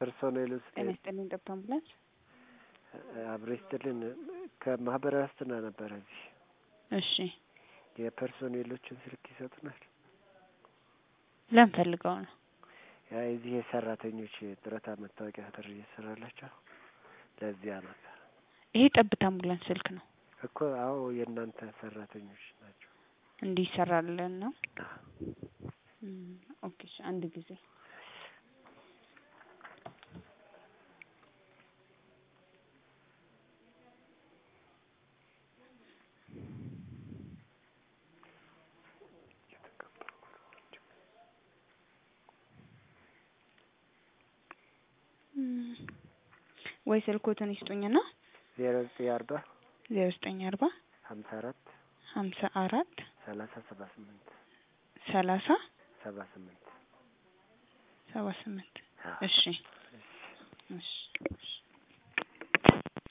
ፐርሶኔል ውስጥ ጤና ይስጥልኝ ጠብታ አምቡላንስ። አብሮ ይስጥልን። ከማህበራዊ ዋስትና ነበረ እዚህ እሺ የፐርሶኔሎችን ስልክ ይሰጡናል። ለምን ፈልገው ነው? ያ የዚህ የሰራተኞች ጡረታ መታወቂያ ጥሪ እየሰራላቸው ለዚያ ነበር ይሄ ጠብታ አምቡላንስ ስልክ ነው እኮ። አዎ የእናንተ ሰራተኞች ናቸው። እንዲሰራልን ነው። እም፣ ኦኬ እሺ፣ አንድ ጊዜ እም፣ ወይ ስልኮትን ይስጡኝና ዜሮ ዘጠኝ አርባ ዜሮ ዘጠኝ አርባ ሀምሳ አራት ሀምሳ አራት ሰላሳ ሰባ ስምንት ሰላሳ ሰባ ስምንት ሰባ ስምንት አዎ። እሺ እሺ እሺ